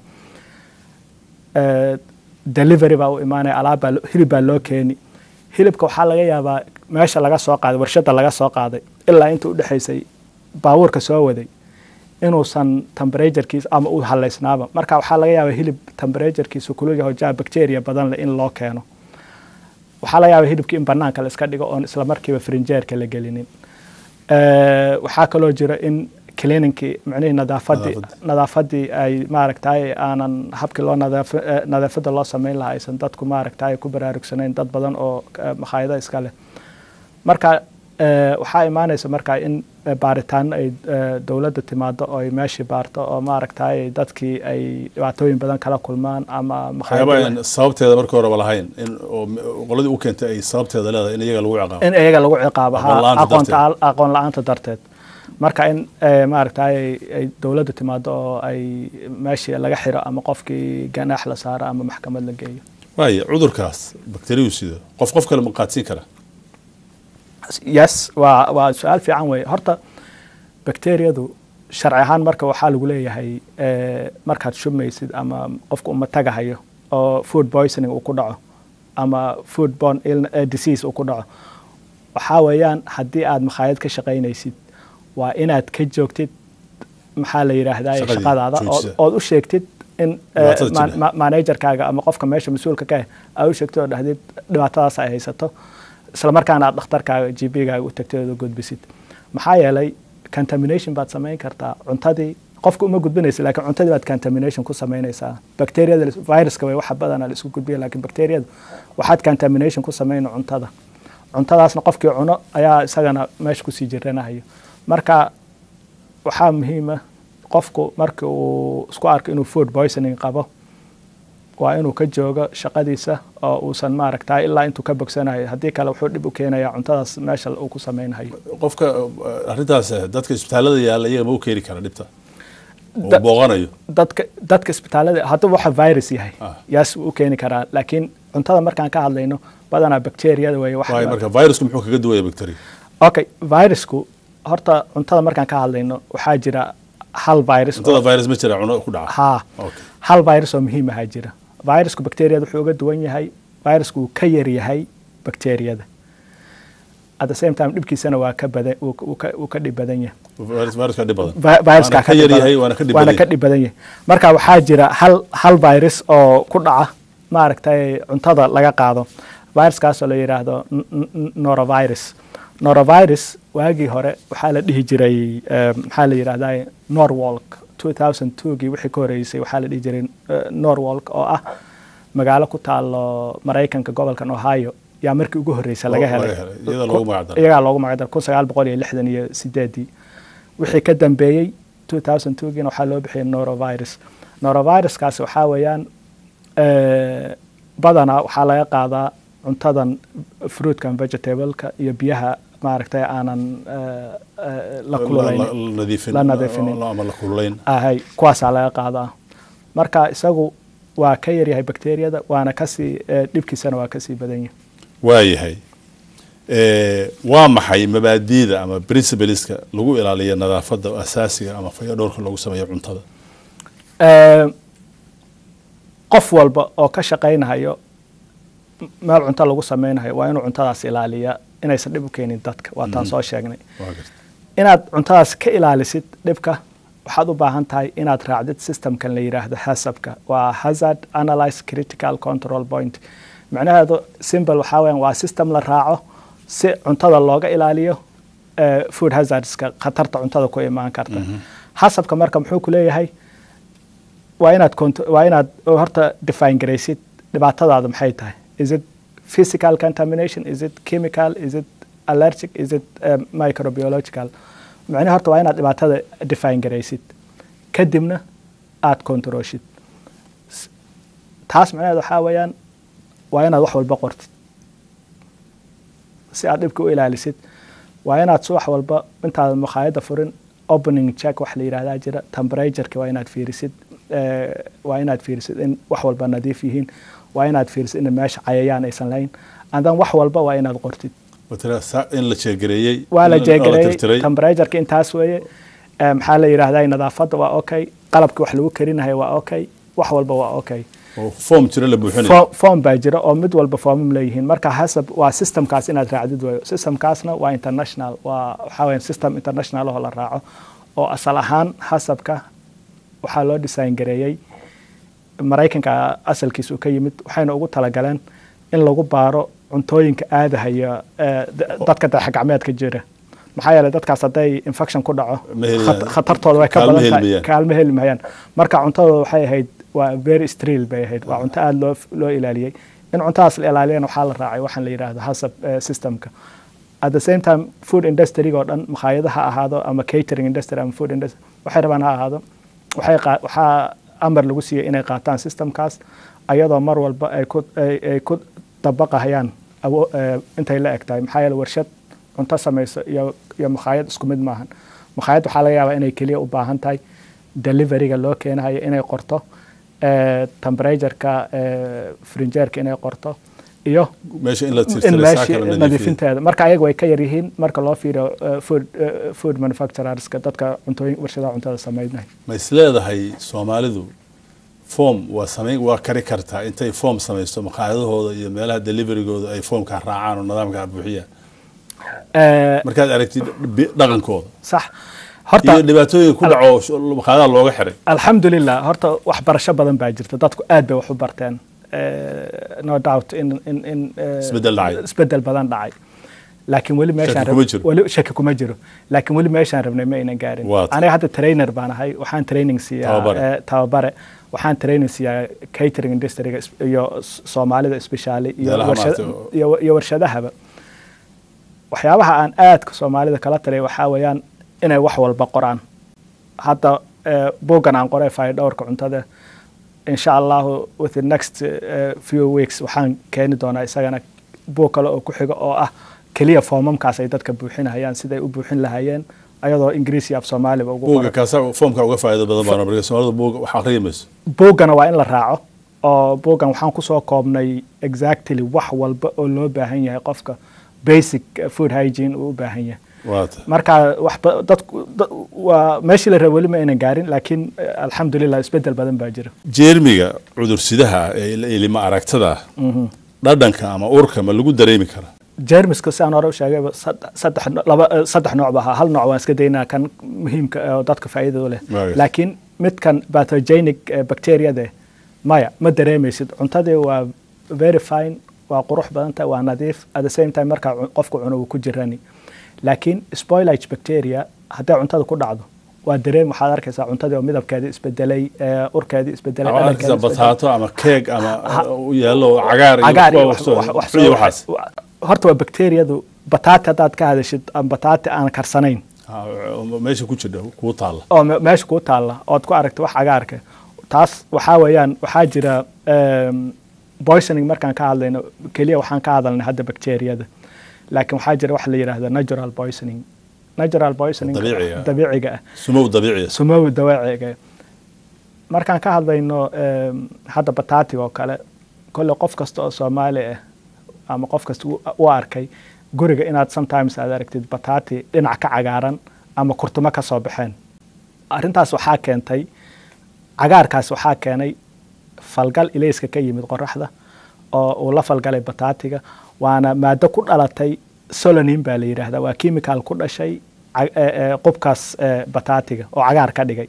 Eh, delivery baa u imaanaya alaab baa lo- hilib baa loo keeni hilibka waxaa laga yaabaa meesha laga soo qaaday warshada laga soo qaaday ilaa inta u dhexaysay baabuurka soo waday inuusan temperaturekiisa ama u halaysnaaba marka waxaa laga yaabaa hilib temperaturekiisu kulu yaho jaa bacteria badan leh in loo keeno waxaa laga yaabaa hilibkii in banaanka la iska dhigo oon isla markiiba frinjeerka la gelinin Eh, waxaa kaloo jira in cleaningkii micnihii nadaafadii Nadaafadii. nadaafadii ay maaragtay aanan habkii loo nadaaf eh, nadaafada loo sameyn lahaa aysan dadku maaragtay ku baraarugsanayn dad badan oo eh, makhaayado iska leh marka eh, waxaa imaanaysa marka in eh, baaritaano ay eh, dowladda timaado oo ay meeshii baarto oo maaragtay dadkii ay dhibaatooyin badan kala kulmaan ama waxyaaba makhaayado aan sababteeda marka horeba lahayn in oo qoladii u keentay ay sababteeda leedahay in iyaga lagu ciqaabo in iyaga lagu ciqaabo Aqoon ha, la'aanta aqoonta darteed. aqoon la-aanta darteed marka in eh, maaragtay ay- ay dowladda timaado oo ay meeshii laga xiro ama qofkii ganaax la saaro ama maxkamad la geeyo waaye cudurkaas bakteriyu sido qof qof kale ma qaadsiin kara yes waa waa su-aal fiican weeye horta bakteriyadu sharci ahaan marka waxaa lagu leeyahay eh, markaad shubmaysid ama qofka uma tagahayo oo food poisoning uu ku dhaco ama food borne ill- eh, disease uu ku dhaco waxaa weeyaan haddii aad makhaayad ka shaqaynaysid waa inaad ka joogtid maxaa la yidhaahdaa Shaqadii, shaqadaada ood- joojisa. ood u sheegtid in eh, Dhibaatada ma- jira. ma- managerkaaga ama qofka meesha mas-uulka ka ah aad u sheegtid oo dhahdid dhibaatadaas ay haysato isla markaana aad dhakhtarkaaga g p-gaaga u tagtid oo gudbisid maxaa yeelay contamination baad samayn kartaa cuntadii qofka uma gudbinaysa laakiin cuntadii baad contamination ku samaynaysaa bacteriyada viruska way waxa badana la isku gudbiya laakiin bacteriyada waxaad contamination ku samayna cuntada cuntadaasna qofkii cuno ayaa isagana meesha kusii jiranahayo marka waxaa muhiima qofku marka uu isku arko inuu food poisoning qabo waa inuu ka joogo shaqadiisa oo uusan maaragta ilaa intuu ka bogsanayo haddii kale wuxuu dhib u keenayaa cuntadaas meesha uu ku samaynayo qofka eh, arrintaas eh, dadka isbitaalada yaalla iyaga ma u keeni kara dhibta oo Da- booqanayo dadka dadka isbitaalada hadduu waxa virus yahay Ah. yaas wuu u keeni karaa laakiin cuntada markaan ka hadlayno badanaa bacteriyada weeye wax waayo marka virusku muxuu kaga duwaya bacteria okay virusku horta cuntada markaan ka hadlayno waxaa jira hal virus oo- cuntada virus ma jira cuno ku dhaca haa Okay. hal virus oo muhiim ahaa jira virusku bacteriyada wuxuu uga duwan yahay virusku wuu ka yar yahay bacteriyada at the same time dhibkiisana waa ka badan wuu ka- wuu ka- wuu ka dhib badan yahay virus viruska dhib badan Vi- viruska Waana ka yar yahay waana ka dhib waana badan ka yahay. dhib badan yahay marka waxaa jira hal hal virus oo ku dhaca maaragtay cuntada laga qaado viruskaasoo la yidhaahdo n- n- norovirus norovirus waagii hore waxaa la dhihi jiray eh, maxaa la yidhahdaa norwalk 2002gii wixii ka horeysay waxaa la dhihi jiray eh, norwalk oo ah magaalo ku taalo maraykanka gobolkan ohio yaa markii ugu horreysay laga Oo, helay laga helay. Iyada loogu magac daray. iyagaa loogu magac daray kun sagaal boqol iyo lixdan iyo sideedii wixii ka dambeeyey 2002giina waxaa loo bixiyay norovirus noroviruskaasi waxaa weeyaan eh, badanaa waxaa laga qaadaa cuntadan fruitkan vegetableka iyo biyaha maaragtay aanan eh, eh, la kululayn La- la nadiifin la nadiifinin. la- ama la kululayn ahay kuwaasaa laga qaadaa marka isagu waa ka yaryahay bakteriyada waana kasii eh, dhibkiisana waa kasii badan yahay waayahay Eh, waa maxay mabaadiida ama principleska lagu ilaaliyo nadaafadda asaasiga ama fayadhowrka lagu sameeyo cuntada Eh, qof walba oo ka shaqaynahayo m- meel cunto lagu samaynayo waa inuu cuntadaas ilaaliya inaysan dhib u keenin dadka waa taan soo sheegnay waa garta inaad cuntadaas ka ilaalisid dhibka waxaad u baahan tahay inaad raacdid systemkan la yidhaahdo hasabka waa hazard analyze critical control point macnaheedu simple waxaa weeyaan waa system la raaco si cuntada looga ilaaliyo eh, food hazardska khatarta cuntada ku imaan karta hasabka marka muxuu ku leeyahay waa inaad cont- waa inaad horta define garaysid dhibaatadaada maxay tahay is it physical contamination is it chemical is it allergic is it um, microbiological macnaha horta waa inaad dhibaatada define garaysid kadibna aad controlshid S- taas macnaheed waxaa weeyaan waa inaad wax walba qortid si aad dhibka u ilaalisid waa inaad subax walba intaad makhaayadda furin opening check wax la yidhahdaa jira temperatureka waa inaad fiirisid eh, waa inaad fiirisid in wax walba nadiif yihiin waa inaad fiirisid in meesha cayayaan aysan lahayn andan wax walba waa inaad qortid matala sa- in la jeegareeyey waa la in jeegareeyey tirtiray. temperatureka intaas weeye Eh, maxaa la yidhahdaa nadaafadda waa okay qalabki wax lagu karinayo waa okay wax walba waa okay oo form jira la buuxinayo Fo- form baa jira oo mid walba foomam leeyihiin marka hasab waa systemkaas inaad raacdid wayo systemkaasna waa international waa waxaa weya system international oo la raaco oo asal ahaan hasabka waxaa loo design gareeyey maraykanka asalkiisa uu ka yimid waxayna ugu talagaleen in lagu baaro cuntooyinka aadahaya eh, da- dadka dayaxgacmeedka jira maxaa yeelay dadkaas hadday infection ku dhaco Ma helayaan. khat- khatartooda way ka Kaalmo badan heli tahay mayaan. kaalmo heli mahayaan marka cuntadooda waxay ahayd waa very stril bay ahayd waa cunto aada loo loo ilaaliyey in cuntadaas la ilaaliyana waxaa la raacay waxaan la yidhahdo hasab eh, systemka at the same time food industry oo dhan makhaayadaha ha ahaado ama catering industry ama food industry waxay rabaan ha ahaado waxay qaa- waxaa amar lagu siiyey inay qaataan systemkaas ayadoo mar walba ay ku ay ay ku dabaqahayaan awo- eh, intay la eg tahay maxaa yeele warshad cunto samayso iyo iyo makhaayad isku mid maahan makhaayad waxaa laga yaabaa inay keliya u baahan tahay deliveryga loo keenayo inay qorto eh, temperatureka eh, frinjeerka inay qorto iyo meesha in la in tirtiray saa meeshii kala nadiifiyo nadiifinteeda marka ayaga way ka yar yihiin marka loo fiiriyo eh, food eh, food manufacturerska dadka cuntooyin warshadaha cuntada sameynaya ma is leedahay soomaalidu form waa samayn waa kari kartaa intay form samaysto makhaayadahooda iyo meelaha deliverygooda ay formka raacaan oo nidaamka buuxiyaan Eh, markaad aragtid bi- dhaqankooda sax horta iyo dhibaatooyin ku dhaco sh- makhaayadaha looga xiray alxamdulilah horta waxbarasho badan baa jirta dadku aad bay wax u barteen Eh, no doubt in in in eh, Isbeddel dhacay. isbeddel badan dhacay laakiin weli meeshaan kuma rab- jiro. weli shaki kuma jiro laakiin weli meeshaan rabnay ma aynan gaarin Waa tahay. aniga hadda trainer baan ahay waxaan training siiyaa Tababare. eh, tababare waxaan training siiyaa catering industryga is- iyo s- soomaalida especially iyo Meelaha warshad- maaragtay oo- iyo iyo warshadahaba waxyaabaha aan aadka soomaalida kala talay waxaa weeyaan inay wax walba qoraan hadda eh, buuggan aan qoray faayo dhowrka cuntada insha allahu with the next eh, few weeks waxaan keeni doonaa isagana buug kale oo ku xiga oo ah keliya foomamkaas ay dadka buuxinayaan siday u buuxin lahaayeen ayadoo ingiriisi af soomaaliba ugu buuga qoran kaasa formka uga faa'iido badan baan marka soomaalida buuga wax akhriya mayso buuggana waa in la raaco oo buuggan waxaan kusoo koobnay exactly wax walba oo loo baahan yahay qofka basic eh, food hygiene uu u baahan yahay waa ta marka waxba dadku da- waa meeshii la raba weli ma aynan gaarin laakiin eh, alxamdulilah isbedel badan baa jira jeermiga cudursidaha ee il- ilima aragtada ah dhadhanka ama urka ma lagu dareemi karaa jermiska sidaan hore u sheegayba sad- saddex no- laba eh, saddex nooc ba ahaa hal nooc waan iska daynaa kan muhiimka ah oo dadka faa'iidada u leh Waayo. laakiin midkan pathogenic eh, bacteriade maya ma dareemaysid cuntadii waa very fine waa qurux badan tahay waa nadiif at the same time markaa cu- qofku cuno wuu ku jirani laakiin spoilage bacteria hadday cuntada ku dhacdo waa dareem waxaad arkaysaa cuntadii oo midabkeedii isbedelay eh, urkeedii isbedelay ama dhadhankeedii arkaysa isbedelay. bataato ama keeg ama uh, u yaallo cagaar iyo cagaar iyo kuwa wax- wax- wax- wax iyo soo- waxaas wa- horta waa bakteriyadu bataati haddaad ka hadashid ama bataati aan karsanayn Ah, meesha ku jira kuu taalla oo me- meesha kuu taalla ood ku aragta wax cagaarka taas waxaa weeyaan waxaa jira em, poisoning markaan ka hadlayno keliya waxaan ka hadalnay hadda bakteriyada laakiin waxaa jira wax la yidhaahdo natural poisoning natural poisoning Dabiiciga ah. dabiiciga ah sumow dabiiciya sumowi dawaciga markaan ka hadlayno em, hadda bataatiga oo kale kolle qof kasta oo soomaali ah ama qof kasta u- u arkay guriga inaad sometimes aad aragtid bataati dhinac ka cagaaran ama kurtumo ka soo baxeen arrintaas waxaa keentay cagaarkaas waxaa keenay falgal ilayska ka yimid qoraxda oo uu la falgalay bataatiga waana maado ku dhalatay solonin baa la yidhaahdaa waa chemical ku dhashay ca- ee- ee qubkaas ee, bataatiga oo cagaar ka dhigay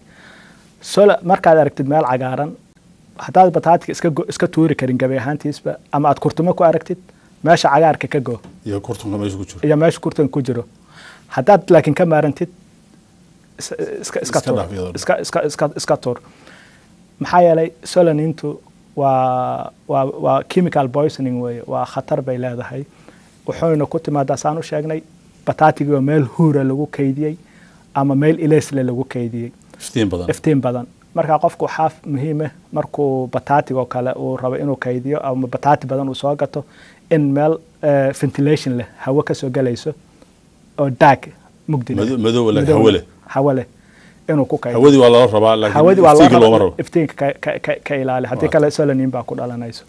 Solo- markaad aragtid meel cagaaran haddaad bataatiga iska go- iska tuuri karin gabi ahaantiisba ama aad kurtumo ku aragtid meesha cagaarka ka go iyo kurtunka meesha ku jiro iyo meesha kurtan ku jiro haddaad laakiin ka maarantid is- iska iska Iska tuur dhaaf iyadoo dhan. iska iska iska iska tuur maxaa yeelay solanintu waa waa waa chemical poisoning weeye waa khatar bay leedahay wuxuuna ku timaadaa saan u sheegnay bataatigii oo meel huura lagu kaydiyey ama meel ilaysle lagu kaydiyey iftiin badan iftiin badan marka qofku waxaa muhiima markuu bataatigoo kale uu rabo inuu kaydiyo ama bataati badan uu soo gato in meel eh, ventilation leh hawo kasoo galayso oo daag mugdi leh. Mado- madow leh, Madow hawo leh. hawo leh inuu ku kaydiyo hawadii waa lala rabaa laakiin hawadii waa loo iftiinka looma raba rabo iftiinka ka- ka- ka- ka ilaali haddii Waa. kale solanin baa ku dhalanayso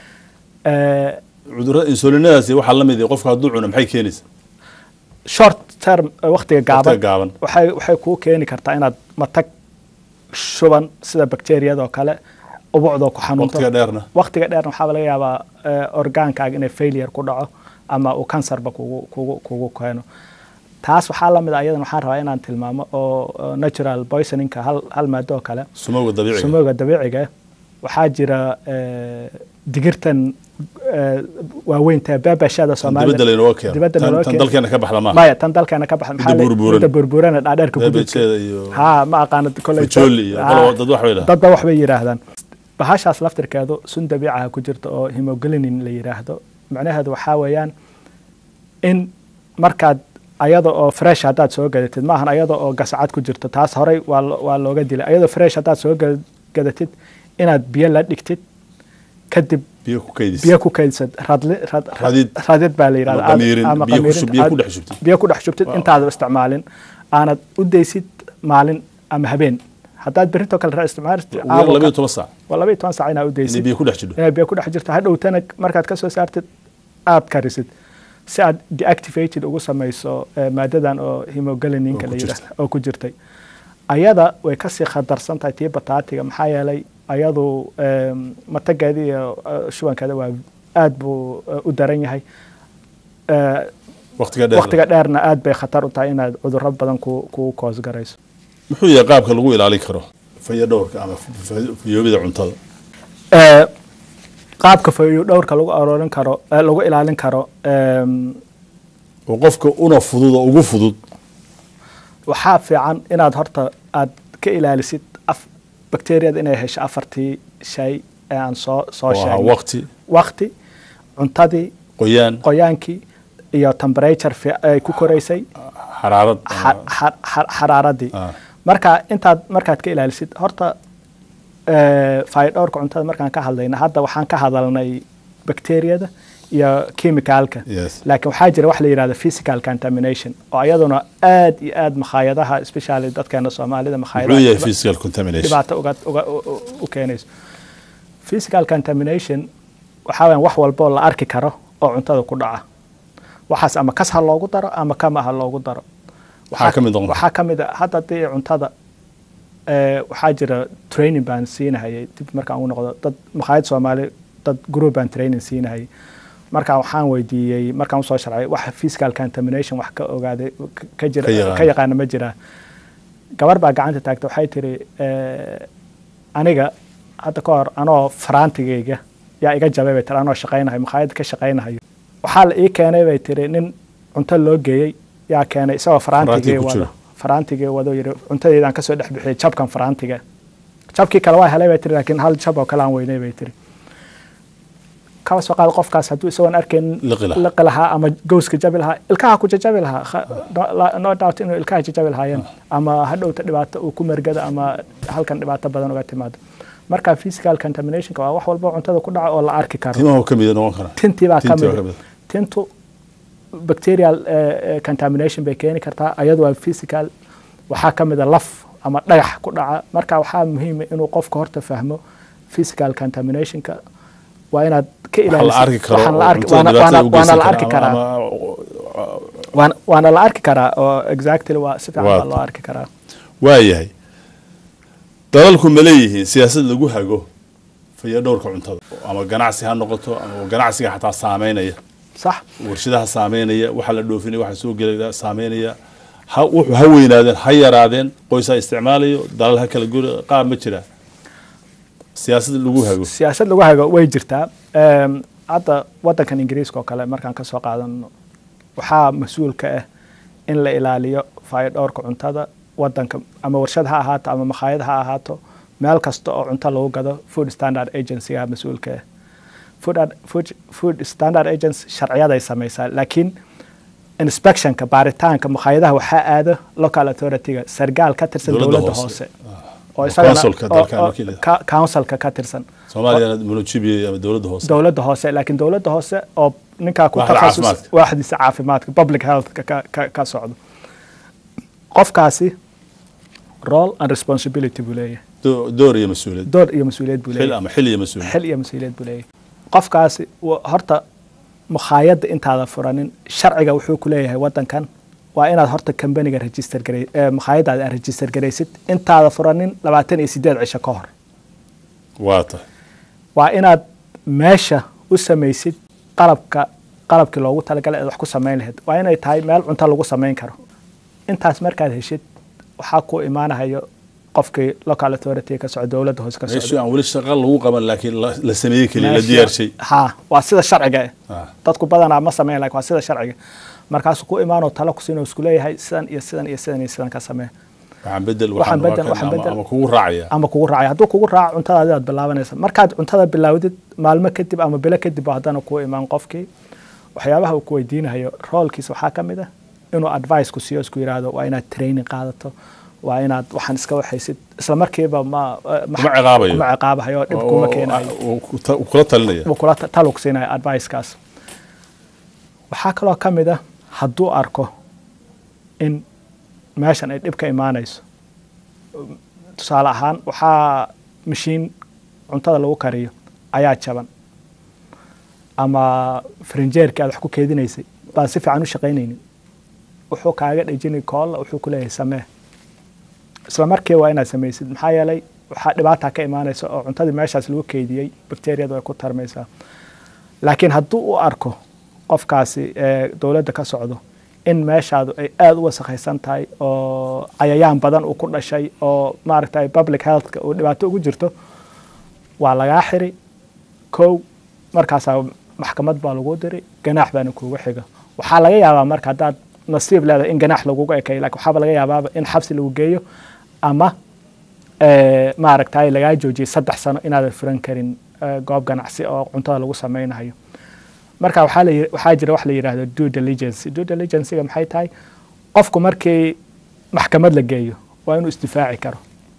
Eh, cudurrada insulinadaasi waxaa la mid ah qofka hadduu cuno maxay keenaysaa short term eh, waqtiga Waqtiga gaaban gaaban waxay waxay kuu keeni kartaa inaad matag shuban sida bakteeriyada oo kale ubucdoo ku xanuunto waqtiga dheerna waqtiga dheerna waxaa laga yaabaa eh, orgaankaaga inay failure ku dhaco ama uu kansarba kugu kugu kugu keeno taas waxaa lamid a iyadan waxaan rabaa inaan tilmaamo oo oo natural poisoningka hal hal maado oo kale sumowga dabiiciga sumowga dabiiciga waxaa jira eh, digirtan eh, waaweynta baabashada Tan soomaalida dibadda laynooga keeno dibadda Tan- naloo tan keeno. dalkeena ka baxda maaha maya tan dalkeena ka baxda Midda burburan. midda burburana dhaadheerka gudubka beebejeeda iyo ha ma aqaano koley fajooli iyo Ha. qolo- dad wax bay dhahaan dadba waxbay yidhaahdaan bahashaas laftirkeedu sun dabiicaha ku jirta oo hemoglinin la yidhaahdo macnaheedu waxaa weeyaan in markaad ayada oo fresh haddaad soo gadatid maahan ayada oo gasacad ku jirto taas horey waa lo- waa looga dilay ayadoo fresh haddaad soo ga- gadatid inaad biyo la dhigtid kadib biyo ku kaydis biyo ku kaydsad radli rad Radid. radid baa la yidhahda Ama qamiirin, ama biyo ku qamiirin. shub- biyo ku Aad- dhex shubtid. biyo ku dhex shubtid Wow. intaada isticmaalin aanad u daysid maalin ama habeen haddaad berrito kale ra isticmaalid ugu yar labayo toban saac waa labaiyo toban saac inaad u inay daysid biyo ku dhex jidho inay biyo ku dhex jirto hadhowtana markaad ka soo saartid aad karisid si aad deactivated ugu samayso eh, maadadan oo hemoglinininka Oo la ku yidhahdo jirta. oo ku jirtay ayada way kasii khatarsan tahay tii bataatiga maxaa yeelay ayadu em, matageeda iyo eh, shubankeeda waa aad buu eh, u daran yahay Eh, waqtiga dheer waqtiga dheerna aad bay khatar u tahay inaad cudurro badan ku kugu koos garayso muxuu yahay qaabka lagu ilaalin karo fayo dhowrka ama fa- fayoobida cuntada Eh, qaabka fayo dhowrka lagu aroorin karo eh, lagu ilaalin karo em, oo qofka una fudud oo ugu fudud waxaa fiican inaad horta aad ka ilaalisid af bakteeriyada inay hesho afartii shay ee aan soo soo oo ahaa sheegnay waqti waqti cuntadii qoyaan qoyaankii iyo temperature fi- ay ku koraysay xaraarad xa- xa- xa- xaraaradii Ah. marka intaad markaad ka ilaalisid horta eh, fayodhowrka cuntada markaan ka hadlayna hadda waxaan ka hadalnay bakteeriyada iyo chemicalka Yes. laakiin waxaa jira wax la yidhahdo physical contamination oo iyaduna aad iyo aad makhaayadaha especially dadkeena soomaalida muxuu makhaayadaha yahay physical contamination dhibaato uga, uga, u- u- u keenayso physical contamination waxaa weyan wax walboo la arki karo oo cuntada ku dhaca waxaas ama kas ha loogu daro ama kama ha loogu daro Waxaa ka mid noqon waxaa ka mid a hadda haddii cuntada eh, waxaa jira training baan siinahayay dib markaan ugu noqdo dad makhaayad soomaali dad group baan training siinahayay marka waxaan weydiiyey markaan usoo sharcay wax physical contamination wax ka ogaaday ka- ka jira Ka yaqaan. ka yaqaana ma jiraa gabar baa gacanta taagta waxay tiri eh, aniga hadda ka hor anoo faraantigayga yaa iga jabay bay tiri anoo shaqaynahayo makhaayad ka shaqaynahayo waxaa la ii keenay bay tiri nin cunto loo geeyey yaa keenay isagoo faraantigay Faraantiga ku wado jira. faraantigay wado yiri cuntadeedaan kasoo dhex bixiyey jabkan faraantiga jabkii kale waa helay bay tiri laakiin hal jab oo kale aan weynay bay tiri kaba soo qaada qofkaas hadduu isagoon arkayn Liqi lahaa. liqi lahaa ama gowska jabi lahaa ilkaha ku jajabi lahaa Kha- no- la- no doubt inuu ilkaha jajabi lahaayeen ama hadhowta dhibaato uu ku mergada ama halkan dhibaato badan uga timaado marka physical contaminationka waa wax walba oo cuntada ku dhaca oo la arki karo timaha ka mida noqon kara tintii baa ka Tintii baa ka mid mid. tintu bacterial eh, eh, contamination bay keeni kartaa ayadu waa physical waxaa ka mid a laf ama dhagax ku dhaca marka waxaa muhiima inuu qofka horta fahmo physical contaminationka waa inaad ka waxa la arki karo waxaan la oo arki- cuntada waana- dhibaatada u waana- waana geysan la kara arki ama- karaa ama- waana- waana la arki karaa oo exactly waa si fiican Waa baa loo ta- arki karaa waayahay dalalku ma leeyihiin siyaasad lagu hago fayo dhowrka cuntada ama ganacsi ha noqoto ama ganacsiga xataa saameynaya sax warshadaha saameynaya waxa la dhoofinaya waxa soo gelaya saameynaya ha wuxuu ha weynaadeen ha yaraadeen qoys ha isticmaalayo dalal ha kala guri qaab ma jiraa siyaasad lagu hago siyaasad lagu hago way jirtaa Em, hadda wadankan ingiriiska oo kale markaan ka soo qaadano waxaa mas-uul ka ah in la ilaaliyo faayo dhowrka cuntada wadanka ama warshad ha ahaato ama makhaayad ha ahaato meel kasta oo cunto lagu gado food standard agency-ga mas-uulka ah food, ad- food, food standard agency sharciyaday samaysaa laakiin inspectionka baaritaanka makhaayadaha waxaa aado local authority-ga sargaal ka tirsan Dowladda dowladda hoose. hoose oo Oo isagana- councilka oo- dalkan oo wakiilada. ka- councilka ka tirsan soomaaliyana munujibiya ama dowladda hoose dowladda hoose laakiin dowladda hoose oo ninkaa ku Waaxda takhasus caafimaadka. waaxdiisa caafimaadka public healthka ka, ka, ka socdo qofkaasi role and responsibility buu leeyahay Do- door iyo mas-uuliyad door iyo mas-uuliyad buu xil leeyahay ama xil iyo mas-uuliyad xil iyo mas-uuliyad buu leeyahay qofkaasi wa- horta mukhaayadda intaada furanin sharciga wuxuu ku leeyahay wadankan waa inaad horta kambaniga register garay eh, mukhaayadaada aad register garaysid intaada furanin labaatan iyo sideed cisho ka hor waa tahay waa inaad meesha u samaysid qalabka qalabkii loogu talagalay aad wax ku samayn lahayd waa inay tahay meel cunto lagu samayn karo intaas markaad heshid waxaa ku imaanahayo qofkii local authority ka socda dowladda hoose ka meeshii socda aan weli shaqa lagu qaban laakiin la la sameeyey keliya la Meesha- diyaarshay ha waa sida sharciga ah Ah. dadku badanaa ma sameyn laakiin waa sida sharciga markaasuu ku imaanoo talo ku siinoo isku leeyahay sidan iyo sidan iyo sidan iyo sidan ka samee waxaan bedel Waxaan waxaan waa bedel, kan waxaan ama- bedel. ama kugu raacaya ama kugu raacay hadduu kugu raaco cuntadaadi aad bilaabanaysa markaad cuntada bilaawdid maalmo kadib ama bilo kadib baa haddana kuu imaan qofkii waxyaabaha uu ku weydiinayo roolkiisa waxaa ka mid ah inuu advice ku siiyo isku yidhaahdo waa inaad training qaadato waa inaad waxaan iska waxaysid isla markiiba ma ma- Kuma ciqaabayo. kuma ciqaabayo dhib kuma keenayo oo- oo- oo- uu kula talinaya wuu kula ta- talug siinaya advicekaas waxaa kaloo ka mid ah hadduu arko in meeshan ay dhib ka imaanayso tusaale ahaan waxaa mashiin cuntada lagu kariyo ayaa jaban ama farinjeerkii aad wax ku keedinaysay baan si fiican u shaqaynaynin wuxuu kaaga dhejini koolla wuxuu ku leeyahay samee isla markii waa inaad samaysid maxaa yeelay waxaa dhibaata ka imaanaysa oo cuntadii meeshaas lagu keydiyey bakteriyadu ay ku tarmaysaa laakiin hadduu u arko qofkaasi ee dowladda ka socdo in meeshaadu ay aada u wasakhaysan tahay oo cayayaan badan uu ku dhashay oo maaragtay public healthka uu dhibaato ugu jirto waa lagaa xiri kow markaasaa maxkamad baa lagu diri ganaax baana kuugu xiga waxaa laga yaabaa marka haddaad nasiib leedahay in ganaax lagugu ekay laakiin waxaaba laga yaabaaba in xabsi lagu geeyo ama eh, maaragtay lagaa joojiyay saddex sano inaadan furan karin eh, goob ganacsi oo cuntada lagu samaynayo marka waxaa la yi- waxaa jira wax la yidhaahdo due diligence due diligencega maxay tahay qofku markii maxkamad la geeyo waa inuu isdifaaci karo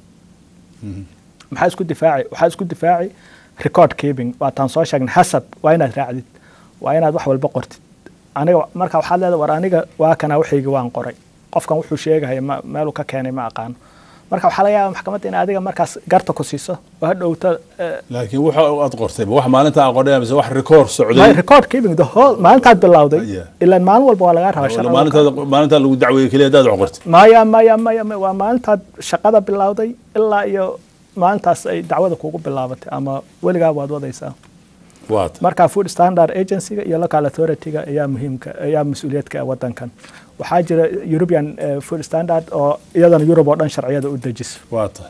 maxaa isku difaaci waxaa isku difaaci record keeping waa taan soo sheegnay hasab waa inaad raacdid waa inaad wax walba qortid aniga marka waxaad leedahay war aniga waa kana waxayga waan qoray qofkan wuxuu sheegaya ma meeluu ka keenay ma aqaano marka waxaa laga yaabaa maxkamadda in adiga markaas garta ku siiso oo hadhowta eh, laakiin waxa aad qortay ma wax maalinta aan qornay mise wax rikoor my socday record keeping the whole maalintaad bilowday Yeah. ilaan maalin walba waa lagaa rabaa Wala shaqada maalintaada maalintaa lagu dacweeyey keliya haddaad wax qortay maya maya maya maya, waa maalintaad shaqada bilowday ilaa iyo maalintaas ay dacwada kugu bilaabatay ama weligaa waad wadaysaa waa ta marka food standard agency-ga iyo local authority-ga ayaa muhiimka ayaa mas-uuliyadka ah wadankan waxaa jira european eh, food standard oo iyadana yurub oo dhan sharciyada u dejiso waa ta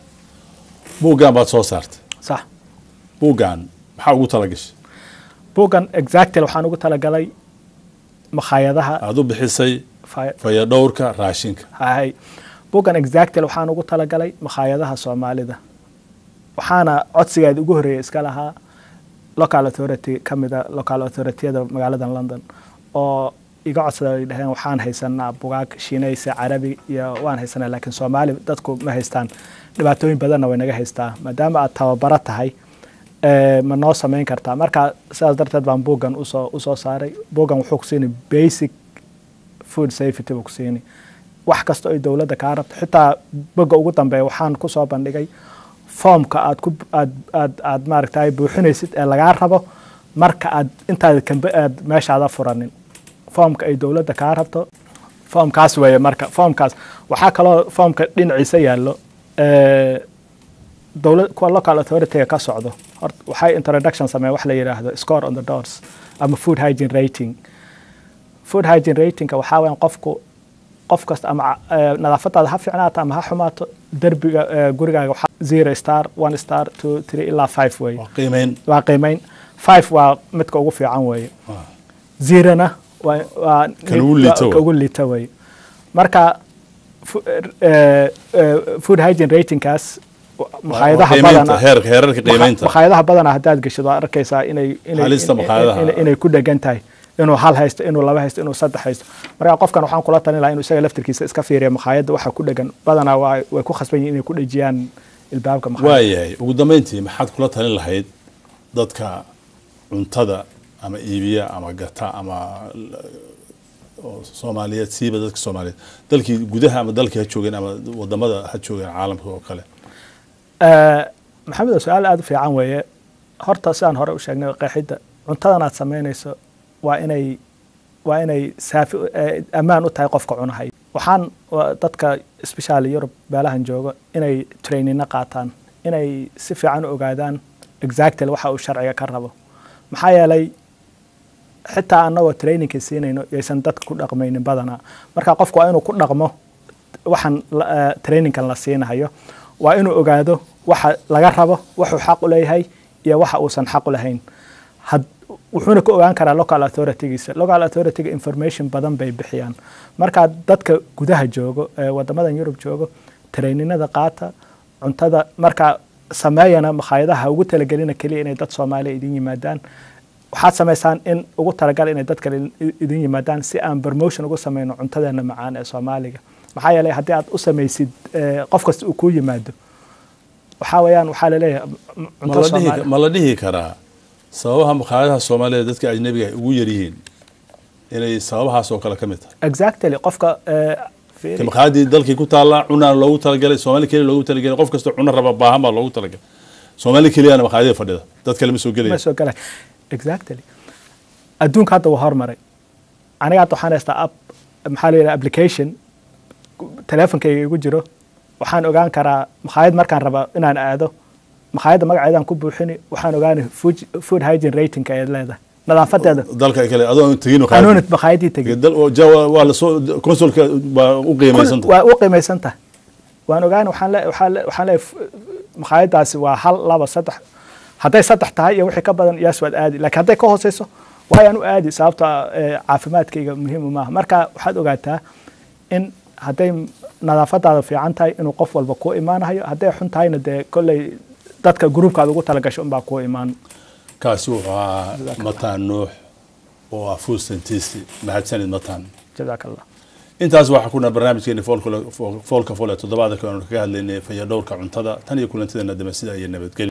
buuggan baad soo saartay sax buuggan maxaa ugu talagashay buuggan exactly waxaan ugu talagalay makhaayadaha aad u bixisay fa- fayadhowrka raashinka hay buuggan exactly waxaan ugu talagalay makhaayadaha soomaalida waxaana codsigeeda ugu horreeya iska lahaa local authority ka mida local authorityada magaalada london oo iga codsada ay dhaheen waxaan haysanaa bugaag shiinaysa carabi iyo waan haysanaa laakiin soomaali dadku ma haystaan dhibaatooyin badanna way naga haystaa maadaama aad tababaro tahay eh, ma noo samayn kartaa marka sidaas darteed baan buuggan usoo usoo saaray buuggan wuxuu ku siinay basic food safety buu ku siini wax kasta oo ay dowladda kaa rabto xitaa boga ugu dambeeya waxaan ku soo bandhigay foomka aad ku aad aad aad maaragtay buuxinaysid ee lagaa rabo marka aad intaad kambe aad meeshaada furanin foomka ay dowladda kaa rabto foomkaas weeye marka foomkaas waxaa kaloo foomka dhinaciisa yaallo eh, dowlad kuwa local authority ka socdo horta waxay introduction sameeyeen wax la yidhaahdo score on the doors ama food hygiene rating food hygiene ratingka waxaa weeyaan qofku qof kasta ama eh, nadaafadaada ha fiicnaato ama ha xumaato derbiga eh, gurigaaga waxaa zero star one star two three ilaa five weeye waa qiimeyn waa qiimeyn five waa midka ugu fiican weeye zerona waa waa Kan ugu liito ka ugu liito weeye marka fu- eh, eh, food hygiene ratingkaas makhaayadaha qiimaynta badana heerka heerarka qiimaynta makhaayadaha badana haddaad gasho waad arkaysaa inay inay- Halista in- makhaayadaha. in- inay ku dhegan tahay inuu hal haysto inuu laba haysto inuu saddex haysto marka qofkan waxaan kula talin lahaa inuu isaga laftirkiisa iska fiiriya makhaayadda waxa ku dhegan badanaa waa way ku khasban yihiin inay ku dhejiyaan ilbaabka makhaayadda waayahay ugu dambeyntii maxaad kula talin lahayd dadka cuntada ama iibiya ama gata ama oo soomaaliyeed siiba dadka soomaaliyeed dalkii gudaha ama dalkii ha joogeen ama wadamada ha joogeen caalamka oo kale Eh, maxamed oo su-aal aada u fiican weeye horta sidaan hore u sheegnay qeexidda cuntadan aad samaynayso waa inay waa inay saafi eh, ammaan u tahay qofka cunahay waxaan wa- dadka especially yurub meelahan joogo inay trainina qaataan inay si fiican u ogaadaan exactly waxa uu sharciga ka rabo maxaa yeelay xitaa annagoo trainingka siinayno yaysan dadka ku dhaqmaynin badanaa marka qofku waa inuu ku dhaqmo waxaan la- eh, trainingkan la siinahayo waa inuu ogaado waxa laga rabo wuxuu xaq u leeyahay iyo waxa uusan xaq u lahayn had wuxuuna ka ogaan karaa local authoritygiisa local authorityga information badan bay bixiyaan marka dadka gudaha joogo ee wadamadan yurub joogo traininada qaata cuntada marka sameeyana makhaayadaha ugu talagelina keliya inay dad soomaaliya idin yimaadaan waxaad samaysaan in ugu talagal inay dad kale i- idin yimaadaan si aan promotion ugu sameyno cuntadeena macaan ee soomaaliga maxaa yeelay haddii aad u samaysid eh, qof kasta uu kuu yimaado waxaa weeyaan waxaa laleeyahay m- ma cunto la dhihi soomaali ma la dhihi karaa sababaha makhaayadaha soomaaliyeed dadka ajnabiga ay ugu yaryihiin inay sababahaas oo kale ka mid tahay exactly qofka eh, fiiri. ka makhaayadii dalkii ku taalla cunaan loogu talagalay soomaali keliya loogu talagalay qof kasta cuno raba baahan baa loogu talagalay soomaali keliyana makhaayadii fadhida dad kale ma soo ma gelaya soo galay exactly adduunka hadda waa hormaray aniga hadda waxaan haystaa app maxaa la yidhaha application teleefonkayga igu jiro waxaan ogaan karaa makhaayad markaan raba inaan aado makhaayadda magaceedaan ku buuxini waxaan ogaani food, food hygiene ratingka ay leedahay nadaafadeeda dalka kale adoo tegin anuunit makhaayadii tegin dal oo jawa waa la soo consulka baa u qiimaysan Kul- waa u qiimaysan tahay waan ogaani waxaan le- waxaan le- waxaan leeyahay makhaayadaasi waa hal laba saddex hadday saddex tahay iyo wixii ka badan yaas waad aadi laakiin hadday ka hooseyso waayaan u aadi sababta eh, caafimaadkayga muhiim maaha marka waxaad ogaataa in hadday nadaafadaada fiican tahay inuu qof walba kuu imaanayo hadday xun tahayna dee kolley dadka gruubkaada ugu talagasho unbaa kuu imaan kaasi wuxuu ahaa mataan nuux oo ah food scientist mahadsanid mataan jazaaka allah intaas waxaa kuna barnaamijkeeni foolka foolka fool ee toddobaadka aanu kaga hadlaynay fayadhowrka cuntada tan iyo kulantideena dambe sida iyo nabadgelyo